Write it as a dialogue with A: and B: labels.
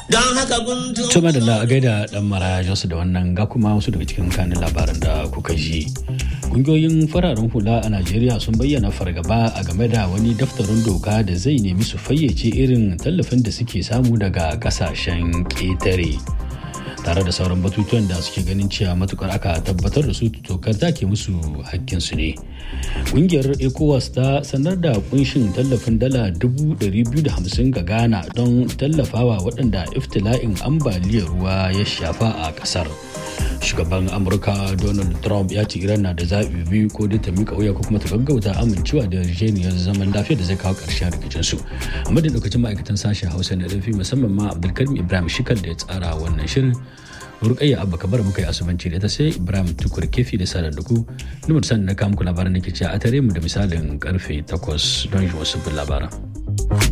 A: don haka guntu
B: Tuma da a gaida dan mara Josu da wannan ga kuma wasu daga cikin kanin labaran da kuka ji. Kungiyoyin fararen hula a Najeriya sun bayyana fargaba a game da wani daftarin doka da zai nemi su fayyace irin tallafin da suke samu daga kasashen ƙetare. Tare da sauran batutuwan da suke ganin cewa matukar aka tabbatar da su tokar take musu hakkinsu ne. Kungiyar ECOWAS ta sanar da kunshin tallafin dala 250 ga Ghana don tallafawa waɗanda iftila'in ambaliyar ruwa ya shafa a ƙasar. Shugaban Amurka Donald Trump ya ce Iran na da zaɓi biyu ko dai ta miƙa wuya ko kuma ta gaggauta amincewa da yarjejeniyar zaman lafiya da zai kawo ƙarshen rikicinsu. A madadin lokacin ma'aikatan sashen Hausa na ɗafi musamman ma Abdulkarim Ibrahim Shikal da ya tsara wannan shirin. rukayya abba kabar muka yi asubanci da ita sai ibrahim tukur kefi da sadar da ku numar sani na kamuku labaran da ke cewa a tare mu da misalin karfe 8 don shi wasu labaran